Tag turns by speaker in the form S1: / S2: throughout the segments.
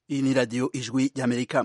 S1: Iyi ni radiyo ijwi ry'amerika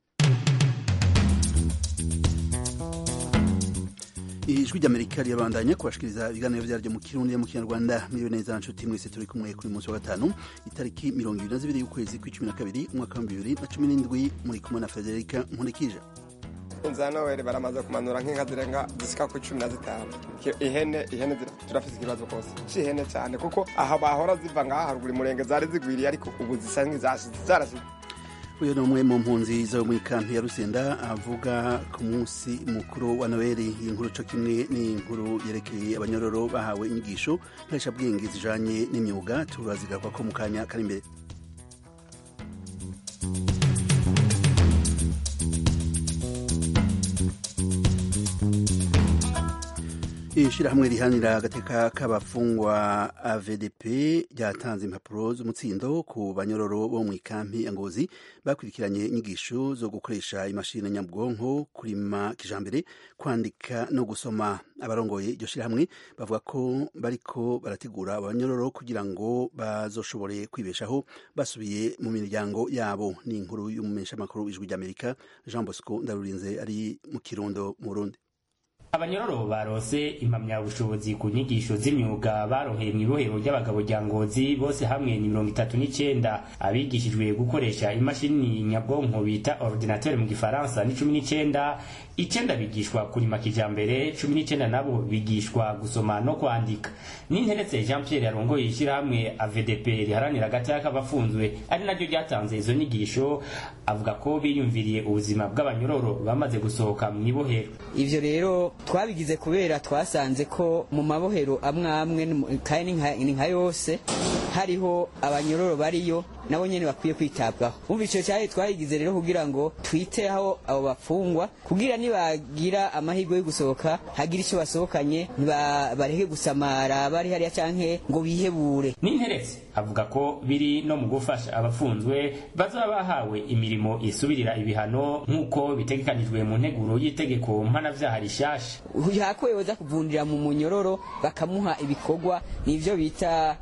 S1: ijwi ry'amerika rirabandanya kubashikiriza ibiganiro vyaryo mu kirundi no mu kinyarwanda miriwe neza nshuti mwese turi kumwe kuri munsi wa gatanu itariki mirongo ibiri na zibiri y'ukwezi kw'icumi na kabiri umwaka wa bibiri na cumi n'indwi muri kumwe na federika nkurikije
S2: inzira noweli baramaze kumanura nk'inka zirenga zisika ku cumi na zitanu ihene ihene turafise ikibazo kose c'ihene cyane kuko aha bahora ziva ngaha haruguru murenge zari zigwiriye ariko ubu zisa nk'izarashize
S1: uyu ni umwe mu mpunzi zo muri kampi ya rusenda avuga ku munsi mukuru wa noweli iyi nkuru co kimwe n'inkuru yerekeye abanyororo bahawe inyigisho nkarishabwenge zijanye n'imyuga turazigaruka ko mu kanya kari imbere ishirahamwe rihanira agateka k'abafungwa AVDP ryatanze impapuro z'umutsindo ku banyororo bo mu ikampi ya Ngozi bakurikiranye inyigisho zo gukoresha imashini nyabwonko kurima kijambere kwandika no gusoma abarongoye iryo shirahamwe bavuga ko bariko barategura abanyororo kugira ngo bazoshobore kwibeshaho basubiye mu miryango yabo ni inkuru y'umumenyeshamakuru w'ijwi ry'Amerika Jean Bosco Ndarurinze ari mu Kirundo mu Burundi
S3: abanyororo barose impamyabushobozi ku nyigisho z'imyuga baroheye mu ibohero ry'abagabo rya ngozi bose hamwe ni mirongo itatu n'icenda abigishijwe gukoresha imashini nyabwonko bita ordinateur mu gifaransa ni cumi n'icenda icenda bigishwa kurima kijambere cumi n'icenda nabo bigishwa gusoma no kwandika ninteretse jean pierre yarongoye ishyirahamwe avdp riharanira agateka k'abafunzwe ari naryo ryatanze izo nyigisho avuga ko biyumviriye ubuzima bw'abanyororo bamaze gusohoka mu ibohero
S4: ivyo rero twabigize kubera twasanze ko mu mabohero amwe amwe kandi ni nka yose hariho abanyororo bariyo nabo nyene bakwiye kwitabwaho umva ico cyahe twayigize rero kugira ngo twiteho abo bafungwa kugira nibagira amahirwe yo gusohoka hagira ico basohokanye bareke gusamara bari hariya canke ngo bihebure
S3: ninteretse avuga ko biri no mu gufasha abafunzwe bazoba bahawe imirimo isubirira ibihano nk'uko bitegekanijwe mu nteguro y'itegeko mpanavyaha rishasha
S4: yakwe yoza kuvundira mu munyororo bakamuha ibikorwa nivyo bita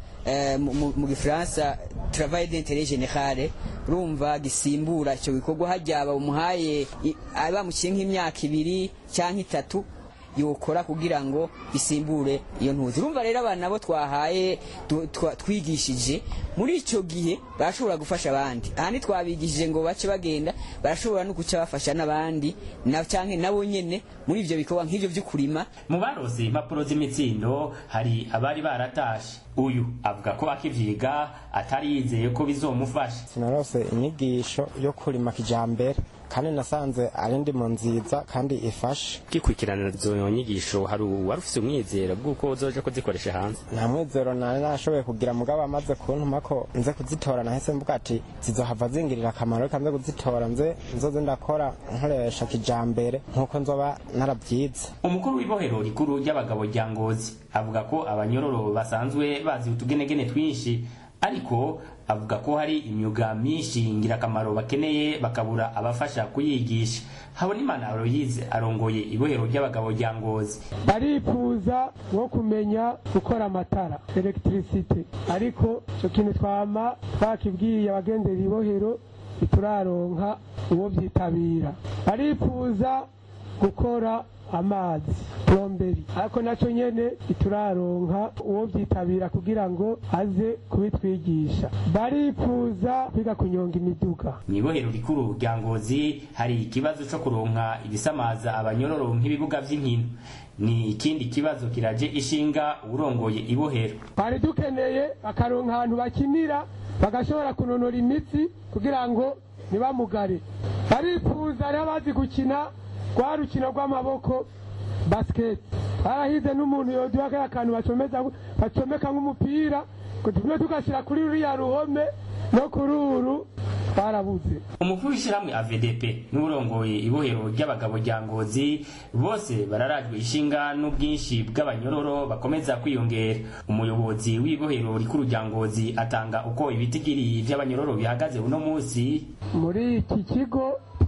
S4: mu gifaransa travail d'intérêt général rumva gisimbura icyo gikorwa hajya bamuhaye bamuciye nk'imyaka ibiri cyangwa itatu yokora kugira ngo bisimbure iyo ntuzi urumva rero abana bo twahaye twigishije muri icyo gihe barashobora gufasha abandi ahandi twabigishije ngo bace bagenda barashobora no guca bafasha n'abandi na cyangwa nabo nyene muri ivyo bikorwa nk'ivyo vy'ukurima
S3: mu barose impapuro z'imitsindo hari abari baratashe uyu avuga ko akivyiga atari yizeye ko bizomufasha
S5: sinarose inyigisho yo kurima kijambere kandi nasanze ari ndimo nziza kandi ifashe
S3: kikurikirana izo nyigisho hari uwari ufise umwizero bw'uko uzoja kuzikoresha hanze
S5: nta mwizero nari nashoboye kugira mugabo amaze kuntuma ko nze kuzitora nahise mvuga ati zizohava zingirira akamaro reka nze kuzitora nze nzoze ndakora nkoresha kijambere nk'uko nzoba narabyize
S3: umukuru w'ibohero rikuru ry'abagabo rya ngozi avuga ko abanyororo basanzwe bazi utugenegene twinshi ariko avuga ko hari imyuga myinshi ngirakamaro bakeneye bakabura abafasha kuyigisha habonimana aloyize arongoye ibohero ry'abagabo rya ngozi
S6: barifuza nko kumenya gukora amatara electricite ariko icyo kintu twama twakibwiye abagendera ibohero ntituraronka uwo byitabira barifuza gukora amazi plomberi ariko nacyo nyene ituraronka uwo byitabira kugira ngo aze kubitwigisha barifuza kwiga kunyonga imiduga
S3: mu ibohero rikuru rya ngozi hari ikibazo co kuronka ibisamaza abanyororo nk'ibibuga vy'inkino ni ikindi kibazo kiraje ishinga urongoye ibohero
S6: twari dukeneye bakaronka ahantu bakinira bagashobora kunonora imitsi kugira ngo ntibamugare barifuza rero abazi gukina rwa rukino rw'amaboko basiketi barahize n'umuntu yoduha kaya kantu bacomeka nk'umupira tumwe tugashyira kuri ruriya ruhome no kuri uru twarabuze
S3: umukuru w'ishyirahamwe avdp n'urongoye ibohero ry'abagabo rya ngozi bose bararajwe ishinga n'ubwinshi bw'abanyororo bakomeza kwiyongera umuyobozi w'ibohero rikuru rya ngozi atanga uko ibitigiri vy'abanyororo bihagaze uno munsi
S6: muri iki kigo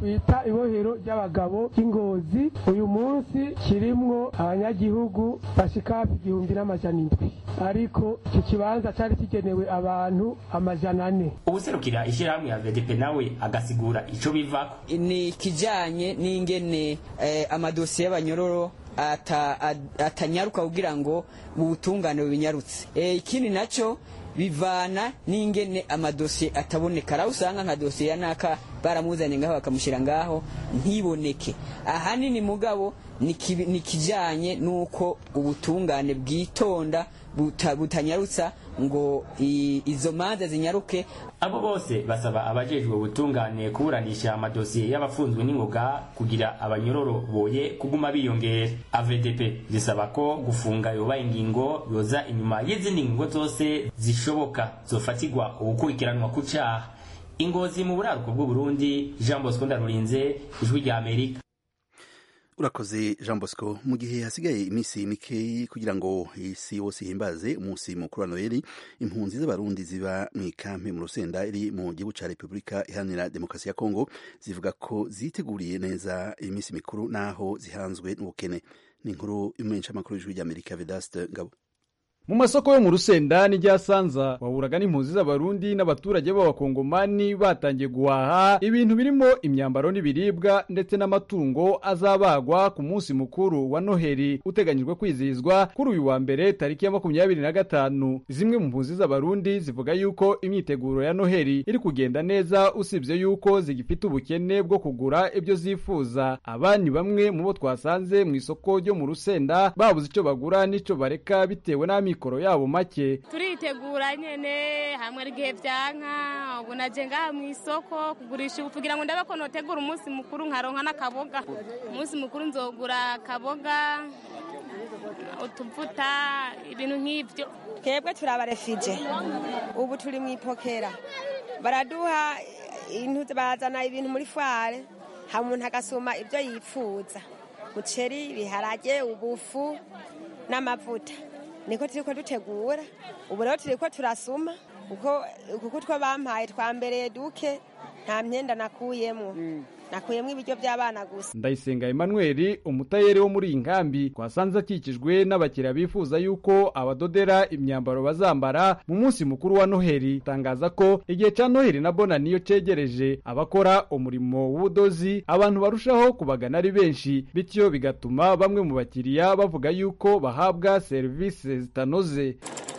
S6: twita ibohero ry'abagabo ry'ingozi uyu munsi kirimwo abanyagihugu bashika hafi igihumbi n'amajana indwi ariko iki kibanza cari kigenewe abantu amajana ane
S3: ubuserukira ishyirahamwe ya vdp nawe agasigura ico bivako
S4: ni ikijanye n'ingene eh, amadosiye y'abanyororo ata- ad- atanyaruka kugira ngo ubutungane bubinyarutse Eh, ikindi naco bivana n'ingene amadosiye ataboneka araho usanga nka dosiye ya naka baramuzanye ngaho bakamushyira ngaho ntiboneke ahanini mugabo ni kibi- ni kijanye n'uko ubutungane bwitonda buta- butanyarutsa ngo i- izo manza zinyaruke
S3: abo bose basaba abajejwe ubutungane kuburanisha amadosiye y'abafunzwe n'ingoga kugira abanyororo boye kuguma biyongera avdp zisaba ko gufunga yoba ingingo yoza inyuma y'izindi ngingo zose zishoboka zofatirwa ugukurikiranwa ku caha ingozi mu buraruko bw'uburundi jean bosco ndarurinze ijwi rya amerika
S1: urakoze jean bosco mu gihe hasigaye iminsi mikeyi kugira ngo isi yose ihimbaze umunsi mukuru wa noheli impunzi z'abarundi ziba mu ikampi mu rusenda iri mu gihugu ca repubulika iharanira demokarasi ya kongo zivuga ko ziteguriye neza iyi minsi mikuru n'aho zihanzwe n'ubukene ni inkuru y'umumenyeshamakuru w'ijwi ry'amerika vedaste ngabo
S7: mu masoko yo mu rusenda n'irya sanza wahuraga n'impunzi z'abarundi n'abaturage b'abakongomani batangiye guhaha ibintu birimo imyambaro n'ibiribwa ndetse n'amatungo azabagwa ku munsi mukuru wa noheli uteganyijwe kwizihizwa kuri uyu wa mbere tariki ya makumyabiri na gatanu zimwe mu mpunzi z'abarundi zivuga yuko imyiteguro ya noheli iri kugenda neza usibye yuko zigifite ubukene bwo kugura ibyo zifuza aba ni bamwe mu bo twasanze mu isoko ryo mu rusenda babuze icyo bagura n'icyo bareka bitewe n'amikoro yabo make
S8: turitegura nyene hamwe ari igihe vyanka ubu naje ngaha mu isoko kugurisha ubu kugira ngo ndabe ko notegura umunsi mukuru nkaronka n'akaboga umunsi mukuru nzogura akaboga utuvuta ibintu nk'ivyo
S9: twebwe turi abarefije ubu turi mu ipokera baraduha intu bazana ibintu muri fware ha umuntu agasuma ibyo yifuza muceri ibiharage ubufu n'amavuta niko turiko dutegura ubu rero turiko turasuma kuko kuko utwo bampaye twambereye duke nta myenda nakuyemwo nakuyemwo ibiryo by'abana gusa
S7: ndayisenga emmanuel umutayeri wo muri iyi nkambi twasanze akikijwe n'abakiriya bifuza yuko abadodera imyambaro bazambara mu munsi mukuru wa noheli tangaza ko igihe cya noheli na bona niyo cegereje abakora umurimo w'ubudozi abantu barushaho kubagana ari benshi bityo bigatuma bamwe mu bakiriya bavuga yuko bahabwa serivisi zitanoze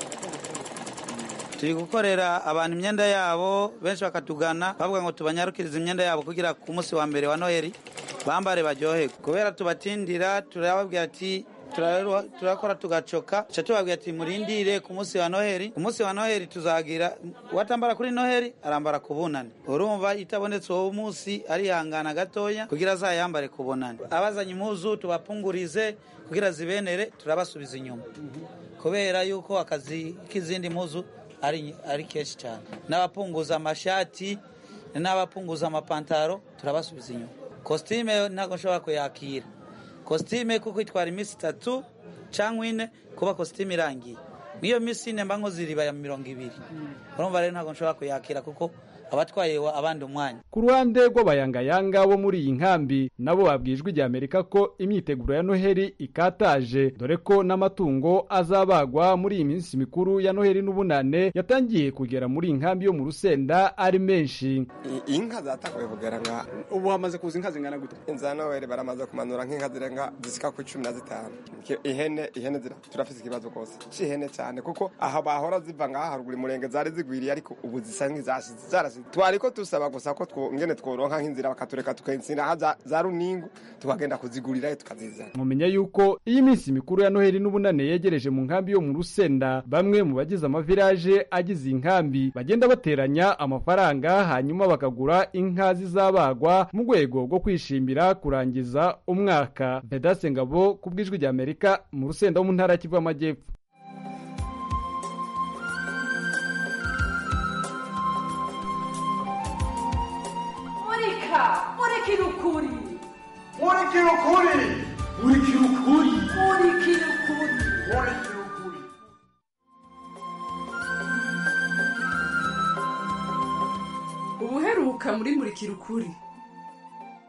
S10: turi gukorera abantu imyenda yabo benshi bakatugana bavuga ngo tubanyarukirize imyenda yabo kugira ku munsi wa mbere wa noheli bambare baryoherwe kubera tubatindira turababwira ati turarero- turakora tugacoka ca tubabwira ati murindire ku munsi wa noheli ku munsi wa noheli tuzagira uwatambara kuri noheli arambara ku bunani urumva itabonetse uwo munsi arihangana gatoya kugira azayambare ku bunani abazanye impuzu tubapungurize kugira zibenere turabasubiza inyuma kubera yuko akazi k'izindi mpuzu ari, ari kenshi cyane n'abapunguza amashati n'abapunguza amapantaro turabasubiza inyuma kositime ntabwo nshobora kuyakira kositime kuko itwara iminsi itatu cyangwa ine kuba kositime irangiye n'iyo minsi ine mba nkoze iriba ya mirongo ibiri urumva rero ntabwo nshobora kuyakira kuko abatwaye wa- abandi umwanya
S7: ku ruhande rw'abayangayanga bo muri iyi nkambi nabo babwijwe ijya amerika ko imyiteguro ya noheli ikataje dore ko n'amatungo azabagwa muri iyi minsi mikuru ya noheli n'ubunane yatangiye kugera muri iyi nkambi yo mu rusenda ari menshi
S2: I- inka zatanguye kugera nka
S11: ubu hamaze kuza inka zingana gute
S2: inza noweli baramaze kumanura nk'inka zirenga zisika ku cumi na zitanu Ki- ihene ihene zira turafise ikibazo kose c'ihene cyane kuko aha bahora ziva ngaha haruguru imurenge zari zigwiriye ariko ubu zisa nk'izashize zarashize twariko tusaba gusa ko two- ngene tworonka nk'inzira bakatureka tukayinsina aha za- za runingu tukagenda kuzigurirayo tukazizana
S7: mumenya yuko iyi minsi mikuru ya noheli n'ubunane yegereje mu nkambi yo mu rusenda bamwe mu bagize amavilaje agize iyi nkambi bagenda bateranya amafaranga hanyuma bakagura inka zizabagwa mu rwego rwo kwishimira kurangiza umwaka vedase ngabo ku bw'ijwi rya amerika mu rusenda wo mu ntara ya kivu y'amajyepfo
S12: murika murikira ukuri
S13: murikira ukuri murikira ukuri
S12: murikira ukuri
S13: murikira ukuri
S12: ubuheruka muri murikira ukuri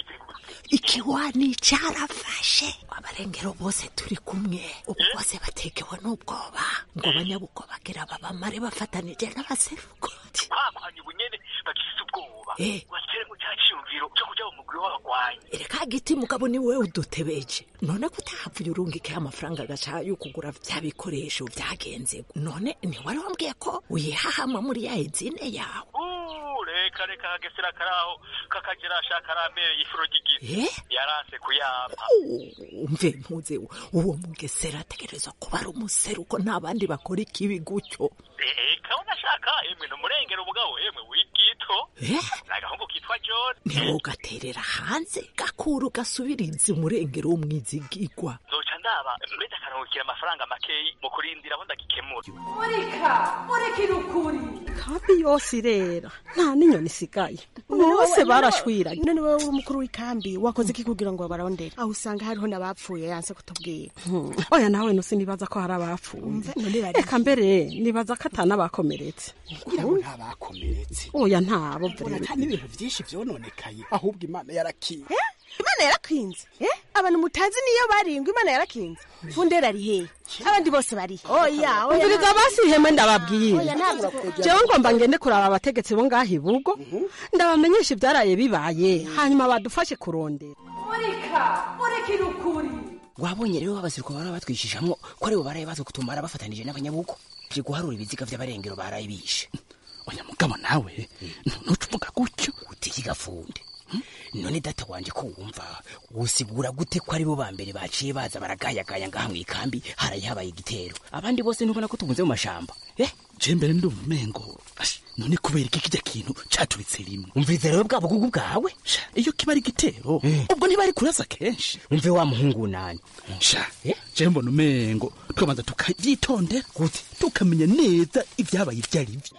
S14: ikiwani carafashe abarengero bose turi kumwe ubu bose batekewe n'ubwoba ngo abanyabugo bagira babamare bafatanije n'abaseruko
S15: bakwanye ubunyene bagifise ubwoba
S14: Eh.
S15: watere mu cya cyiyumviro cyo kuja mu mugwi w'abagwanyi
S14: reka giti mugabo ni wewe udutebeje none ko utahavuye urungikaho amafaranga agaca yo kugura vya bikoresho vyagenze none ntiwari wambwiye ko uyihahama muri ya ezine yawe
S15: Uh, reka reka kagesera karaho kakagera ashaka arambereye ifuro ry'igifu
S14: Eh?
S15: yaranse kuyampa
S14: umve mpuze uwo mugesera ategerezwa kuba ari umuseruko nta bandi bakora ikibi gutyo
S15: reka unashaka emwe ni umurengero umugabo emwe w'igito
S14: Eh?
S15: ni agahungu kitwa john
S14: ntiwogaterera hanze gakuru gasubiriza umurengero w'umwizigigwa
S15: nzoca ndaba mbese akaruhukira amafaranga makeyi mu kurindira aho ndagikemura
S12: murika murikira ukuri
S16: kambi yose irera nta n'inyoni isigaye bose barashwiranye
S17: none wowe uri umukuru w'ikambi wakoze iki kugira ngo babarondere aho usanga hariho n'abapfuye yanse kutubwira
S16: Hmm, oya nawe nusi nibaza ko hari abapfuye reka mbere nibaza ko atanabakomeretse
S11: kugira ngo ntabakomeretse
S16: oya ntabo
S11: mbona nta n'ibintu byinshi vyononekaye ahubwo imana yarakiye
S17: imana yarakinze eh? abantu mutazi niyo baringwa imana yarakinze fundera ari hehe abandi bose bari he? oya oya
S16: umviriza basi iheme ndababwire
S17: Oya, ntabwo bakwegera.
S16: jewe ngomba ngende kuraba abategetsi bo ngaho ibugo ndabamenyesha ibyaraye bibaye hanyuma badufashe kurondera
S12: murika murikira ukuri
S18: wabonye rero abasirikare bara batwishishamwo ko aribo baraye baza kutumara bafatanije n'abanyabugo bye guharura ibiziga vy'abarengero baraye bishe
S11: oya mugabo nawe ntucuvuga gutyo
S18: utiki gafunde none data wanje ko wumva usigura gute ko aribo ba mbere baciye baza baragayagaya ngaha mu ikambi haraye habaye igitero abandi bose ntubona ko tubunze mu mashamba eh
S11: je mbere ndumva umengo ashi, none kubera iki kijya kintu caturitse rimwe
S18: umviriza rero bwa bugugu bwawe
S11: Sha, iyo kiba ari igitero ubwo ntibari kurasa kenshi
S18: umve wa muhungu nani
S11: sha je mbona umengo tukabanza tukavyitondera gute tukamenya neza ivyabaye ivyo ari vyo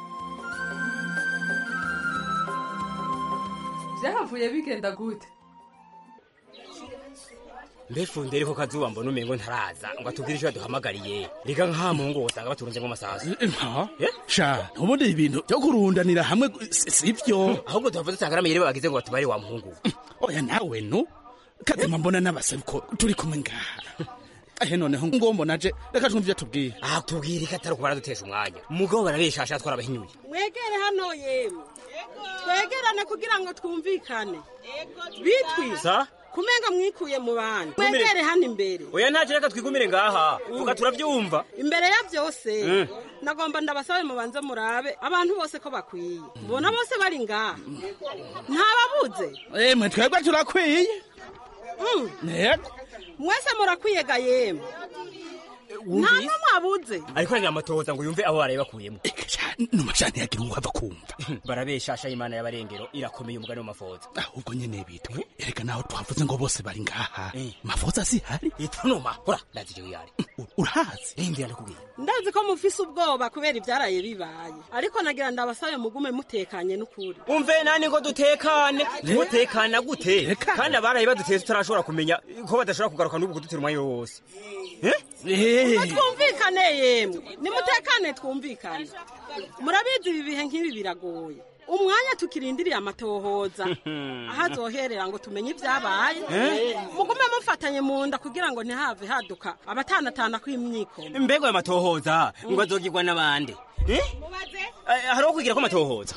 S12: byahavuye bigenda gute
S19: mbe funderi ko kazuba mbona umengo ntaraza ngo atubwire icyo yaduhamagariye reka nk'aha mu ngo usanga baturunze nk'amasasu
S11: nka sha ubundi ibintu byo kurundanira hamwe si si vyo
S19: ahubwo tuhavuze usanga n'amayeri bagize ngo batubare wa muhungu
S11: oya nawe no kazima mbona n'abaseruko turi kumwe ngaha ahe noneho ngo mbona je reka twumve ivyo tubwira
S19: ah tubwire ko atari ukubara dutesha umwanya umugabo barabeshasha twarabahinyuye
S16: mwegere hano yemwe twegerane kugira ngo twumvikane bitwi
S19: sa
S16: kumenga mwikuye mu bandi
S19: Twumire.
S16: mwegere hano imbere
S19: oya ntacyo reka twigumire ngaha vuga turabyumva
S16: imbere ya byose
S19: Mm.
S16: nagomba ndabasabe mubanze murabe abantu bose ko bakwiye mbona bose bari ngaha ntababuze
S11: emwe twebwe turakwiye yego
S16: mwese murakwiyega yemwe nta n'umwe abuze
S19: ariko aragira amatohoza ngo yumve abo baraye bakuyemo
S11: numashani yagira uwava kumva
S19: barabeshasha imana y'abarengero irakomeye umugani w'amafoza
S11: ahubwo nyene bitwe ereka naho twavuze ngo bose bari ngaha mafoza zihari
S19: itunuma hora ndazi ivyo yari
S11: urahazi
S19: ndira ndakubwira
S16: ndazi ko mufise ubwoba kubera ibyaraye bibaye ariko nagira ndabasabe mugume mutekanye n'ukuri
S19: umve nani ngo dutekane mutekana gute kandi abaraye baduteye tutarashobora kumenya ko badashobora kugaruka n'ubu kudutera umwanya wose
S16: Ngo twumvikane yemwe nimutekane twumvikane murabizi ibi bihe nk'ibi biragoye umwanya tukirindiriye amatohoza aho azoherera ngo tumenye ibyabaye
S19: Eh?
S16: mugume mufatanye mu nda kugira ngo ntihave haduka abatanatana kw'imyiko
S19: mbega ayo matohoza ngo azogirwa n'abandi Eh? Eh, hariho kugira ko amatohoza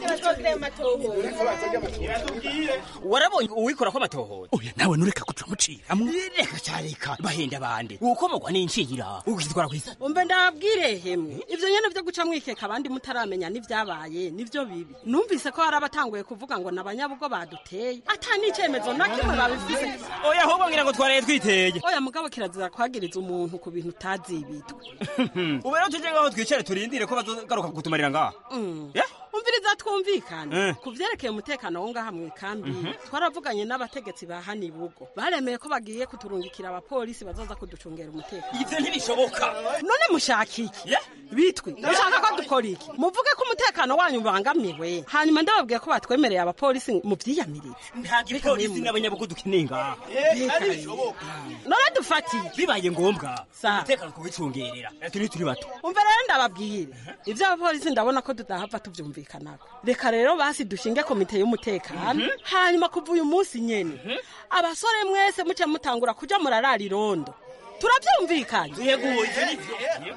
S19: warabonye uwikora ko amatohoza
S11: oya nawe nureka kuca muciramwo
S19: reka careka bahenda abandi ukomogwa n'incira ukitwara kwisa
S16: umve ndababwire hemwe ibyo nyene byo guca mwikeka abandi mutaramenya n'ivyabaye nivyo bibi numvise ko hari abatanguye kuvuga ngo nabanyabugo baduteye ata n'icemezo na kimwe babifise
S19: oya ahubwo ngira ngo twaraye twiteye
S16: oya mugabo kirazira kwagiriza umuntu ku bintu utazibitwe
S19: ubu rero tuje ngaho twicare turindire ko bazogaruka kutumarira ngaha
S16: umviriza twumvikane
S19: Eh.
S16: ku vyerekeye umutekano wo ngaha mw'ikambi twaravuganye n'abategetsi ba hano ibugo baremeye ko bagiye kuturungikira abapolisi bazoza kuducungera umutekano
S19: ivyo ntibishoboka
S16: none mushaka iki bitwi mushaka ko dukora iki muvuge ko umutekano wanyu ubangamiwe hanyuma ndababwiye ko batwemereye abapolisi muvyiyamirize
S19: nta gipolisi n'abanyabugu dukeneye ngaha
S16: none dufatiye
S19: bibaye ngombwa
S16: Sa.
S19: umutekano kubicungerera turi turi bato
S16: umva rero ndababwire ibyo abapolisi ndabona ko tudahava tuvyumvikanako reka rero basi dushinge komite y'umutekano hanyuma kuva uyu munsi nyene abasore mwese muce mutangura kuja murarara irondo turavyumvikanye
S19: yego ivyo nivyo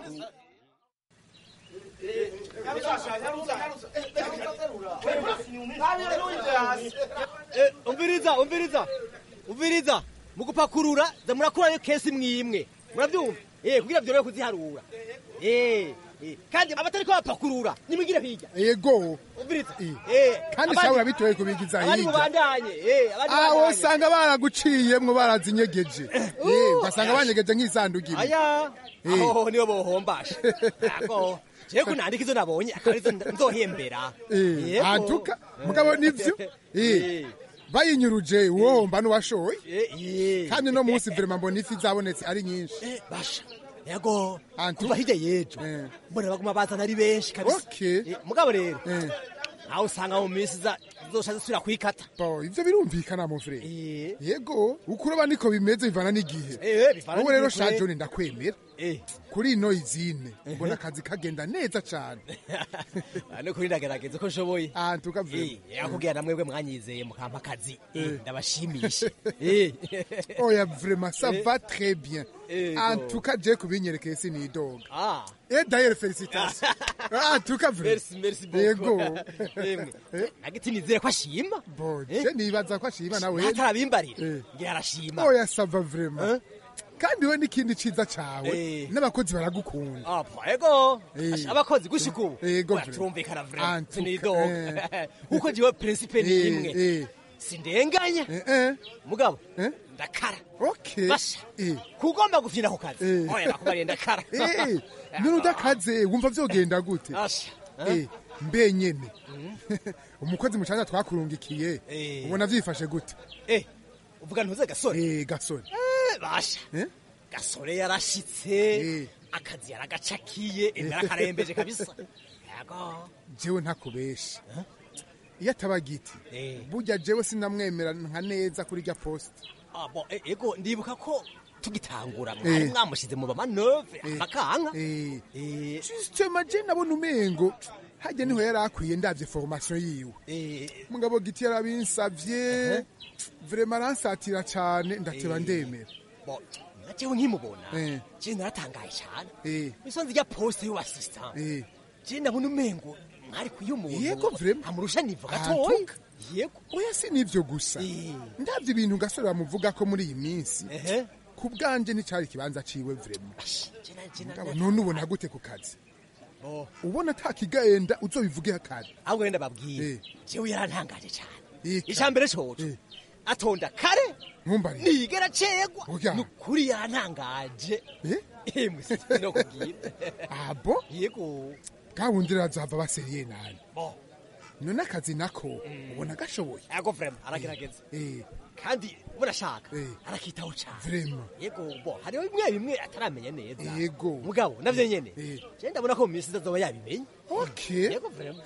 S20: umviriza umviriza umviriza mu gupakurura za murakurayo kesi mwimwe murabyumva eh kugira byorohe kuziharura eh eh, kandi abatariko bapakurura nimwigire hirya
S21: yego
S20: umviriza eh
S21: kandi
S20: abandi-
S21: sawe urabitoye kubigiza
S20: abandi
S21: hirya
S20: mubandanye eh abandi
S21: aho
S20: mubandanye.
S21: usanga baraguciyemwo barazinyegeje Eh, ugasanga banyegeje nk'isanduku imwe
S20: aya
S21: Eh.
S20: aho nibo bohombasha ako jewe kunandika izo nabonye akaba arizo nzohembera
S21: Eh,
S20: Yego.
S21: antuka mugabo nivyo Eh, bayinyuruje uwohomba n'uwashoye kandi no munsi vrema mbona ifi zabonetse ari nyinshi
S20: basha yego kuva hirya yejo mbona baguma bazana ari benshi kabisa Eh, mugabo rero nawe usanga mu minsi iza zosha zisubira kwikata
S21: bo ivyo birumvikana mu frere yego ukuroba niko bimeze bivana n'igihe
S20: Eh, bivana
S21: wowe rero
S20: n'igihe, kwe.
S21: shajoni ndakwemera kuri ino izine mbona akazi kagenda neza cane
S20: no kuri ndagerageza ko nshoboye
S21: antuka vrema
S20: yakubwira na mwebwe mwanyizeye mukampa akazi Eh,
S21: Eh.
S20: ndabashimishe
S21: oya vrema ça
S20: Eh.
S21: va très bien
S20: Ego.
S21: antuka je kubinyerekeye sinidoga
S20: Ah.
S21: et d'ailleurs félicitations antuka vrema
S20: Merci, merci beaucoup.
S21: yego
S20: Emwe, nagiti nizere ko ashima
S21: bo je nibaza ko ashima nawe
S20: atarabimbarira ngira arashima
S21: oya sava vrema kandi we n'ikindi ciza cawe
S20: Eh.
S21: n'abakozi baragukunda
S20: Ah, ego
S21: Eh.
S20: Asha, abakozi gushika ubu
S21: Ego,
S20: Oya,
S21: vrema.
S20: turumvikana vrema
S21: Antuka,
S20: sinidoga kuko jiwe principe ni
S21: Eh,
S20: imwe
S21: eh.
S20: sindenganya mugabo ndakara
S21: okay
S20: basha kugomba gufyina ku kazi
S21: Eh.
S20: oya nakubariye ndakara
S21: Eh, none udakaze wumva vyogenda gute
S20: Asha,
S21: Eh, mbe nyene umukozi mucanya twakurungikiye
S20: Eh.
S21: ubona vyifashe gute
S20: eh uvuga ntuze gasore
S21: Eh, gasore
S20: Eh, basha
S21: Eh?
S20: gasore yarashitse akazi yaragacakiye yarakarembeje kabisa yego
S21: jewe ntakubesha iyo ataba giti burya jewe sinamwemera nka neza kuri rya post
S20: Ah, bon, e- ego ndibuka ko tugitangura
S21: Eh.
S20: mwari mwamushize mu bamanove amakanka
S21: justement je nabona umengo hajya niho yari akwiye ndavye formation yiwe mugabo giti yarabinsavye vrema aransatira cane ndateba
S20: Eh.
S21: ndemera
S20: Bon, na jewe nkimubona
S21: Eh.
S20: je naratangaye cane
S21: Eh.
S20: isonzi rya poste y'uwasista
S21: Eh.
S20: je ndabona umengo mwari kuyo umuntu
S21: Yego, vrema.
S20: amurusha nivo gatoya
S21: Antuka.
S20: yego
S21: oya si nivyo gusa ndavye ibintu gasore bamuvuga ko muri iyi minsi ku bwanje nticari ikibanza ciwe vrema Mugabo none ubona gute ku kazi
S20: Oh.
S21: ubona ata kigenda uzobivuge kare
S20: ahubwo wenda babwiye jewe yarantangaje cane
S21: Ika.
S20: icambere coco atonda kare
S21: ntumbari
S20: nigera cegwa
S21: Oya.
S20: nukuri yarantangaje emwe no kubwira
S21: abo
S20: yego
S21: gahunda irazava baseriye nani
S20: bo
S21: none akazi nako ubona gashoboye
S20: yego vrema aragerageza
S21: Eh,
S20: kandi burashaka
S21: Eh.
S20: arakitaho cane
S21: vrema
S20: yego bo hariho bimwe bimwe ataramenya neza
S21: yego
S20: mugabo navyo nyene
S21: Eh.
S20: je ndabona ko mu minsi izazoba yabimenye
S21: okay
S20: yego vrema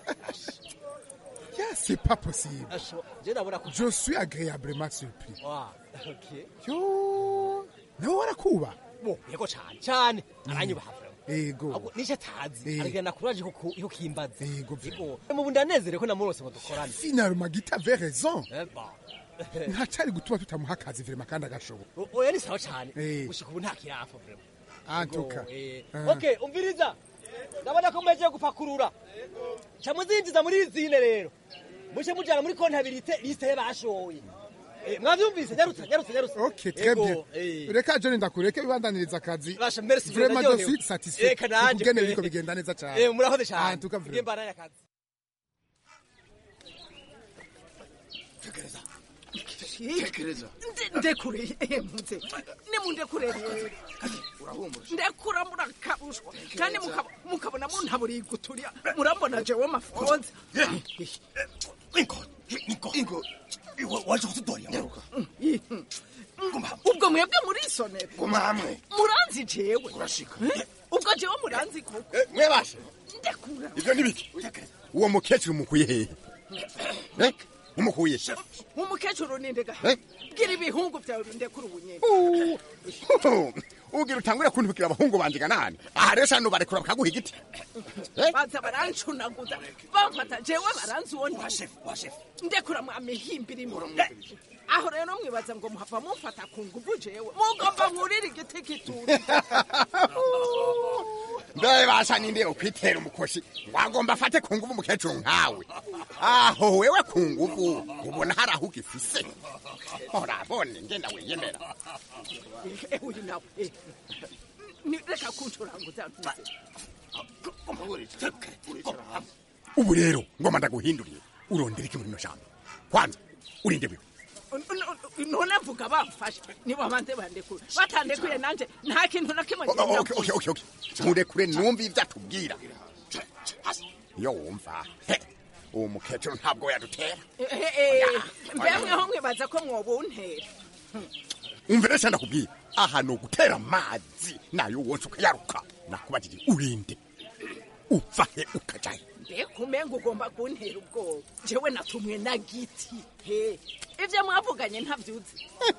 S21: ya c'est pas possible
S20: Asho, je ndabona ko
S21: je suis agréablement surpris
S20: wa okay
S21: yo nawe warakuba
S20: bo yego cane cane aranyubaha vrema
S21: yego
S20: ahubwo nico atazi
S21: Eh.
S20: aragenda kuraje ko ko kimbaza
S21: Yego,
S20: yego mu bundi anezere ko namurose ngo dukorane
S21: finalement gita avait raison
S20: Eh, bon.
S21: ntacari gutuma tutamuha akazi vrema kandi agashoboye
S20: O- oya ni sawa cane
S21: Eh.
S20: gushika ubu nta kirafa vrema
S21: antuka
S20: Yego, eh.
S21: Ah.
S20: okay umviriza ndabona ko mwejeje gupakurura ca muzinjiza muri izine rero muce mujana muri kontabilite liste y'abashoye Eh, mwavyumvise nyarutsa nyarutsa nyarutsa
S21: ok très
S20: Yego,
S21: bien
S20: eh.
S21: reka jone ndakureke wibandaniriza akazi
S20: Basha, merci,
S21: vraiment je
S20: ndaryohewe.
S21: suis satisfait
S20: Eka nanje
S21: ukugene
S20: pe.
S21: biriko bigenda neza cane
S20: Eh, murakoze cane
S21: antuka
S20: Ngiye
S21: vrema
S20: mbandanya akazi
S14: tekereza ndekure emutse nimundekure rero ndekura murakabushwa kandi mukaba- mukabona muntaburiye guturya murambona jewe mafonze
S13: ingo waje kutudorya nyaruka
S14: ubwo mwebwe muri isonera
S13: guma hamwe
S14: muranzi jewe
S13: urashika
S14: ubwo jewe muranzi koko
S13: mwebashe
S14: ndekura
S13: ivyo ni biki uwo mukecuru umukuye hehe Eh? umukuye
S14: umukecuru nindega
S13: Eh?
S14: bwira ibihungu vyawe bindekura ubunyene
S13: ugira utangure kuntubikira abahungu banje ganani aha rero shano barekura bakaguha igiti
S14: baza barancunaguza bamfata jewe baranzi uwo ndi ndekura mwamihimbira imwe aho rero mwibaza ngo muhava mumfata ku nguvu jewe mugomba mwurira igiti kituri
S13: mbe basha ninde ukwitera umukoshi wagomba afate ku nguvu umukecuru nkawe aho wewe ku nguvu ubona hari aho ugifise urabone ngenda wiyemera
S14: Eh, uyu nawe eh. Ni- reka kuncuranguza ntuze
S13: ubu rero ngoma ndaguhinduriye urondera iki muri ino jambo kwanza urinde wiwe
S14: none mvuga bamfashe nibo banze bandekura batandekuye nanje nta kintu na kimwe
S13: O- o-
S14: ngenda
S13: okay, okay, okay, okay. murekure numva ivyo atubwira iyo wumva he, uwo mukecuru ntabwo yadutera
S14: mbemweho mwibaza ko mwobuntera
S13: umvire se ndakubwira aha ni ugutera amazi nayo wonse ukayaruka nakubajije urinde upfa he ukaja he
S14: mbega umenga ugomba kuntera ubwoba jewe natumwe na giti he ivyo mwavuganye ntavyuzi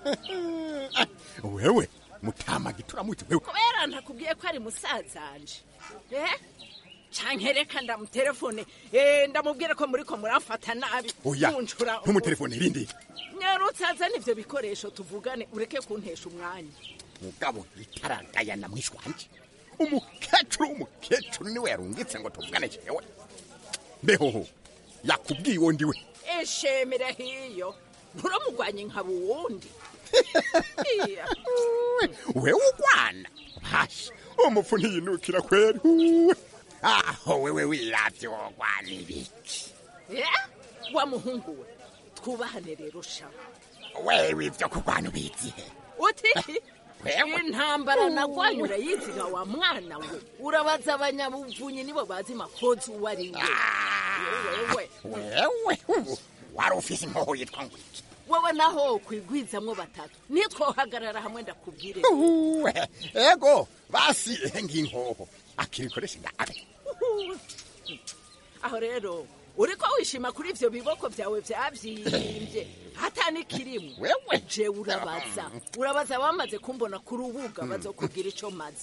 S13: wewe mutama gituramuti wewe
S14: kubera ntakubwiye ko ari musazanje eh canke reka ndamutelefone eh ndamubwire ko muriko muramfata nabi
S13: oya
S14: muncura
S13: ntumutelefone rindi
S14: nyarutse azana ivyo bikoresho tuvugane ureke kuntesha umwanya
S13: mugabo itaragayana mwishi wanje umukecuru w'umukecuru niwe yarungitse ngo tuvugane jewe mbehoho yakubwiye uwo ndiwe
S14: eshemera hiyo nturamugwanye nkaba uwundi Iya.
S13: wewe ugwana basha umupfu ntiyinukira kweri Uwe. aho wewe wiravye wogwana ibiki
S14: Eh? wa muhungu we twubahane rero shawe
S13: wewe ivyo kugwana ubizihe
S14: uti
S13: Wewe.
S14: intambara nagwanye urayiziga wa mwana we urabaza abanyabuvunyi nibo bazi makozi uwo ari we wewe
S13: wewe ubu wari ufise inkoho yitwa ngwiki
S14: wewe naho kwigwizamwo batatu nitwohagarara hamwe ndakubwire
S13: Uwe, ego basi ehe ng'inkoho akirikoresha ndabe
S14: aho rero uriko wishima kuri ivyo biboko vyawe vyavyimbye hata nikirimu
S13: wewe
S14: je urabaza urabaza bamaze kumbona ku rubuga bazokubwira ico maze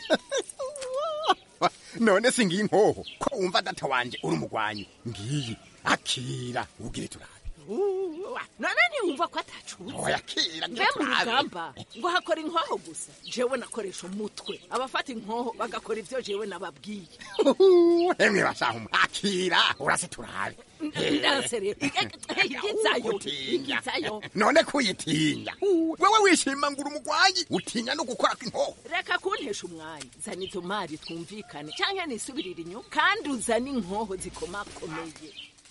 S13: none si ng'inkoho ko wumva data wanje uri umugwanyi ngiyi akira ubwire turabe
S14: Uwa, none ntiwumva ko atacuza
S13: oya akira
S14: mbe mu rugamba ngo hakora inkoho gusa jewe nakoresha umutwe abafata inkoho bagakora ivyo jewe nababwiye
S13: emwe bashaho akira urase turabe
S14: ndanse rero igizayo
S13: Utinya.
S14: igizayo
S13: none kuyitinya wewe wishima ngo uri umugwanyi utinya no gukora kw'inkoho
S14: reka kuntesha umwanya zana izo mari twumvikane canke nisubirire inyuma kandi uzane inkoho zikomakomeye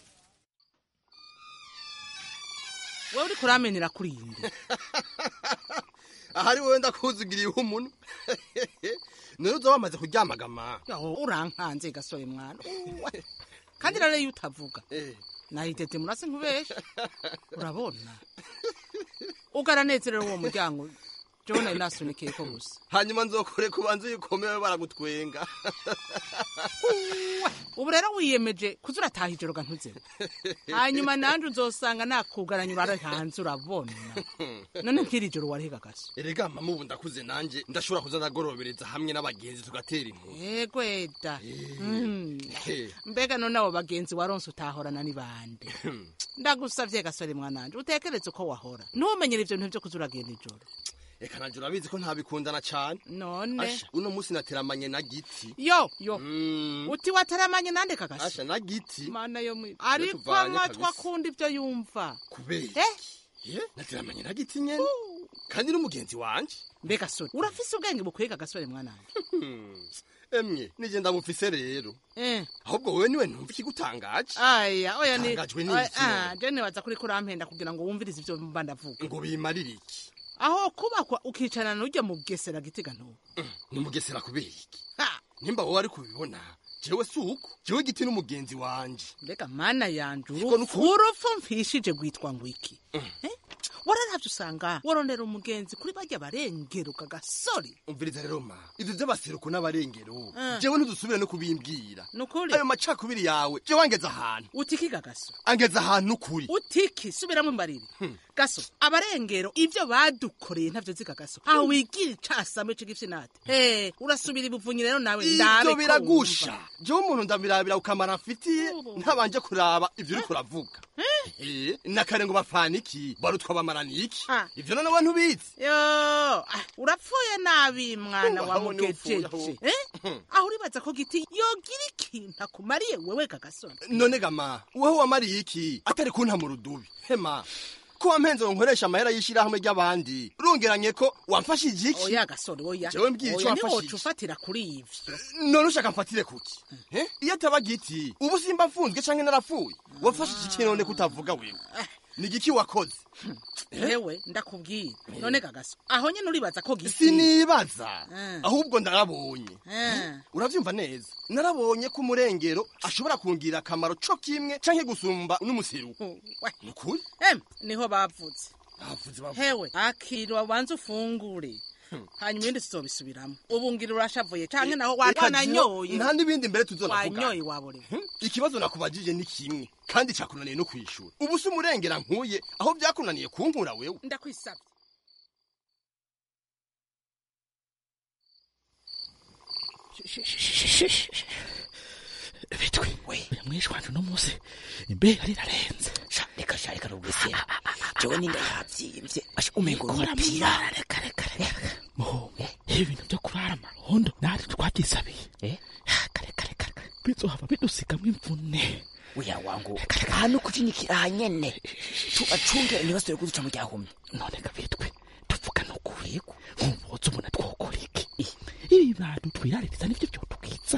S11: wowe uriko uramenera kuri iyi nda
S5: ahari wowe ndakuzugiriye umuntu none uza wamaze kuryamagama
S11: Yaho, urankanze gasore mwana Uwe. kandi rero iyo utavuga nahitete murase nkubesha urabona ugaranezerewe uwo muryango jewe nari nasunikiye ko gusa
S5: hanyuma nzokore kubanza uyikomeye baragutwenga
S11: ubu rero wiyemeje kuza urataha ijoro ga ntuzebe hanyuma nanje uzosanga nakugaranya urare hanze urabona none nk'iri joro warihiga gaso
S5: erega mama ubu ndakuze nanje ndashobora kuza ndagorobereza hamwe n'abagenzi tugatera inkuru
S11: egweda Mm. mbega none abo bagenzi waronse utahorana ni bande ndagusavye gasore mwananje utekereze uko wahora ntumenyere ivyo bintu vyo kuza uragenda ijoro
S5: reka nanje urabizi ko ntabikundana cane
S11: none
S5: asha uno munsi nateramanye na giti
S11: yo yo uti wataramanye nande kagasi
S5: asha na giti
S11: mana yo mwi ariko
S5: tuvanye
S11: amatwi
S5: kabisa.
S11: akunda ivyo yumva
S5: kubera ye nateramanye na giti nyene kandi n'umugenzi wanje
S11: mbega sore urafise ubwenge bukwiga gasore mwananje
S5: emwe nije ndamufise rero
S11: eh
S5: ahubwo wewe niwe ntumva ikigutangaje
S11: aya oya ni
S5: Tangajwe
S11: Oya,
S5: n'iki
S11: ah,
S5: none?
S11: je nibaza kuri kurampenda kugira ngo wumvirize ivyo mba ndavuga
S5: ngo bimarire iki
S11: aho kubakwa ukicarana n'urya mugesera gitiga ntubu
S5: nimugesera kubera iki nimba wowe ari kubibona jewe si uko jewe giti n'umugenzi wanje
S11: mbega mana yanje
S5: Siko
S11: urupfu urupfu mfishije rwitwa ngo iki Eh? wararavye usanga warondera umugenzi kuri barya barengeruka gasore
S5: umviriza rero ma ivyo vy'abaseruko n'abarengero
S11: Ah.
S5: jewe ntudusubire no kubimbwira
S11: nukuri
S5: ayo macakubiri yawe jewe angeze ahantu
S11: utikiga gaso
S5: angeze ahantu ukuri
S11: utiki subiramo imbarire gaso abarengero ivyo badukoreye ntavyo ziga gaso aho wigira icasame c'igifyinate eh urasubira ibuvunyi rero nawe ndabe
S5: ivyo
S11: ko
S5: biragusha
S11: wumva.
S5: jewe umuntu ndabirabira ukamara mfitiye ntabanje kuraba ivyo uriko uravuga Eh, nakare ngo bafana iki barutwa bamarana iki ivyo nonewe ntubizi
S11: yo ah, urapfuye nabi mwana wa
S5: Aho ni upfuye,
S11: mugejeje
S5: aho.
S11: eh aho uribaza ko giti yogira ikintu akumariye wewe gagasore
S5: none gama wewe wamariye iki atari kunta mu rudubi hema ko wampenze ngo nkoresha amahera y'ishirahamwe ry'abandi urungeranye ko wamfashije iki
S11: oya gasore oya
S5: Jewe mbwira ico
S11: oya
S5: wamfashije.
S11: ntiwoca ufatira kuri ivyo
S5: none ushaka mfatire kuki Eh? iyo ataba giti ubu simba mfunzwe canke narapfuye wafashije iki none kutavuga wewe ni igiki wakoze
S11: yewe ndakubwira none gagaso aho nyene uribaza ko giti
S5: sinibaza
S11: Eh.
S5: ahubwo ndarabonye
S11: Eh.
S5: uravyumva neza narabonye ko umurengero ashobora kungirira akamaro co kimwe canke gusumba n'umuseruko nukuri
S11: em niho bavuze
S5: bavuze bavuze
S11: hewe akira ubanza ufungure hanyuma ibindi tuzobisubiramo ubu ngira urashavuye canke naho wananyoye
S5: nta n'ibindi mbere tuzonavuga
S11: wanyoye waborewe
S5: ikibazo nakubajije ni kimwe kandi cakunaniye no kwishura ubu si umurengera nkuye aho byakunaniye kunkura wewe
S11: ndakwisabye
S18: bitwe we mwishe wanje uno munsi imbeho yari irarenze sha reka sha reka rubwese jewe ninda yavyimvye asha umengo umupira reka reka reka muhungu ibi bintu byo kurara amarondo natwe twabyisabiye eh reka reka reka bizohava bidusigamwo imvune
S6: uya wangu hano kucinyikira hanyene tubacungere ntibasubire kuduca mu ryahumye
S18: none gabitwe tuvuga no kurego nkuboza ubona twokora iki ibi bantu twiraririza nivyo vyotubwiza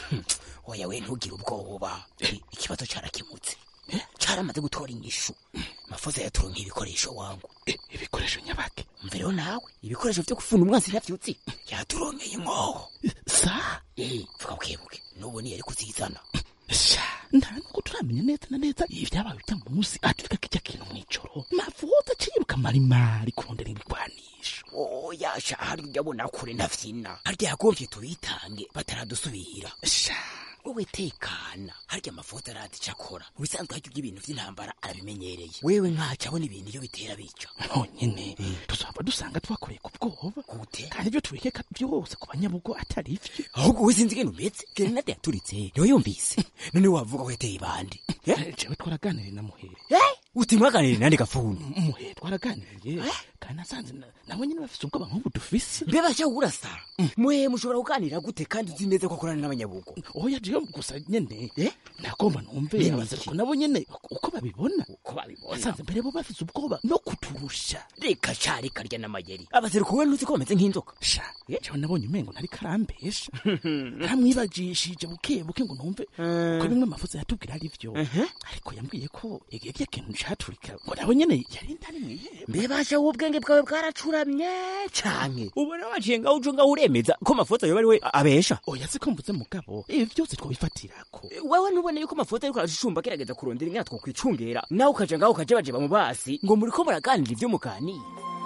S6: oya we ntugire ubwoba ikibazo carakemutse caramaze gutora inyishu mafoza yaturonka ibikoresho wangu
S18: ibikoresho nyabake
S6: mvereho nawe ibikoresho vyo gufunda umwansi ntavyutsi yaturonkeye inkoho
S18: sa
S6: eh vuga bukebuke n'ubu niyari kuzizana
S18: sha nta nuko turamenya neza na neza ibyabaye ujya munsi atufika kijya kintu mw'ijoro mavuza ciruka marimari kurondera ibigwanisho
S6: oya sha hari ndabona kure ntavyina harya yagomvye tubitange bataradusubira
S18: sha
S6: wowe tekana harya amafoto arazi ico akora mu bisanzwe harya ibintu vy'intambara arabimenyereye wewe nkaca abona ibintu iyo bitera bica
S18: honyene tuzaba dusanga twakoreye ku bwoba
S6: gute
S18: kandi ibyo tubikeka byose ku banyabugo atari ivyo
S6: ahubwo we sinzi ingene umeze gerenade yaturitse niwe yumvise none wavuga ko yateye ibandi
S18: jewe twaraganiriye na muhere
S6: uti mwaganiriye nande gafuni
S18: muhere twaraganiriye kandi nasanze na- nabo nyene bafise ubwoba nk'ubu dufise
S6: mbeba sha urasa mwe mushobora kuganira gute kandi uzi neza ko akorana n'abanyabugo
S18: oya jewe gusa nyene nagomba numve
S6: Nyene
S18: abaseruko nabo nyene uko babibona
S6: uko babibona
S18: nasanze mbere bo bafise ubwoba no kuturusha
S6: reka sha reka rya n'amayeri abaseruko we ntuzi ko bameze nk'inzoka
S18: sha jewe nabonye umengo ntari karambesha namwibajishije buke buke ngo numve ko bimwe amafuza yatubwira ari vyo ariko yambwiye ko igihe kintu caturika ngo nabo nyene yari ndani mwiheba
S6: mbebasha ubwenge bwawe bwaracuramye canke ubona waciye ngaho ujo ngaho uremeza ko mafoto yoba ari we abesha
S18: oya siko mvuze mugabo ibi byose twobifatirako
S6: wewe ntubone yuko amafoto ariko arashumba agerageza kurondera ingana twokwicungera nawe ukaja ngaho ukajebajeba mu basi ngo muriko muraganira ivyo muganira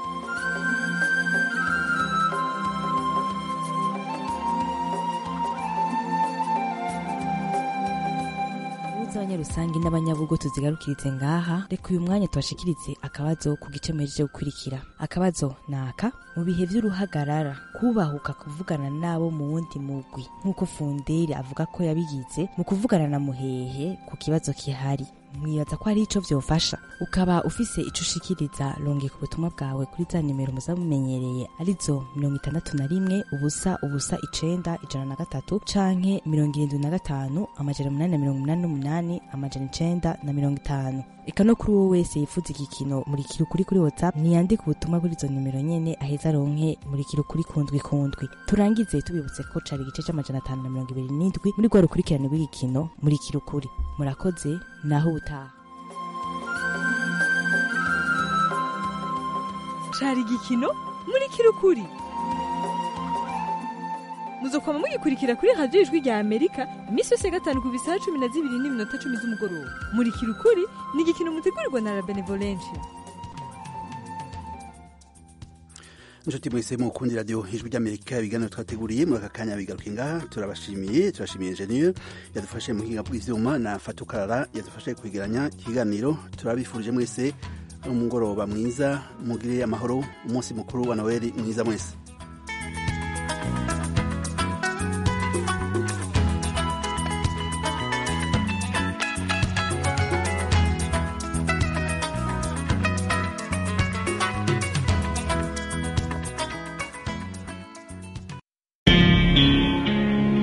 S22: z'abanyarusangi n'abanyabugo tuzigarukiritse ngaha reka uyu mwanya tubashikirize akabazo ku gice muhejeje gukurikira akabazo ni aka mu bihe vy'uruhagarara kubahuka kuvugana n'abo mu wundi mugwi nk'uko funderi avuga ko yabigize mu kuvugana na muhehe ku kibazo kihari mwibaza ko hari ico vyofasha ukaba ufise ico ushikiriza longe ku butumwa bwawe kuri za nimero muza mumenyereye arizo mirongo itandatu na rimwe ubusa ubusa icenda ijana na gatatu canke mirongo irindwi na gatanu amajana umunani na mirongo umunani n'umunani amajana icenda na mirongo itanu eka no kuri uwo wese yifuza igikino murikira ukuri kuri whatsapp ntiyandike ubutumwa kuri izo nimero nyene aheza aronke murikira ukuri kundwi kundwi turangize tubibutse ko cari igice c'amajana atanu na mirongo ibiri n'indwi muri rwa rukurikirane rw'igikino murikira ukuri murakoze naho ubutaha
S23: cari igikino muri kirukuri
S3: muzokwama mugikurikira kuri radiyo ijwi rya amerika iminsi yose ya gatanu ku bisaha cumi na zibiri n'iminota cumi z'umugoroba murikira ukuri ni igikino mutegurirwa na la benevolencia
S1: inshuti mwese mukundi radiyo ijwi ry'amerika ibiganiro twateguriye muri aka kanya bigaruke ngaha turabashimiye turashimiye enjeniyeri yadufashe mu buhinga bw'ivyuma na fatukarara yadufashe kwegeranya ikiganiro turabifurije mwese umugoroba mwiza mugire amahoro umunsi mukuru wa noweli mwiza mwese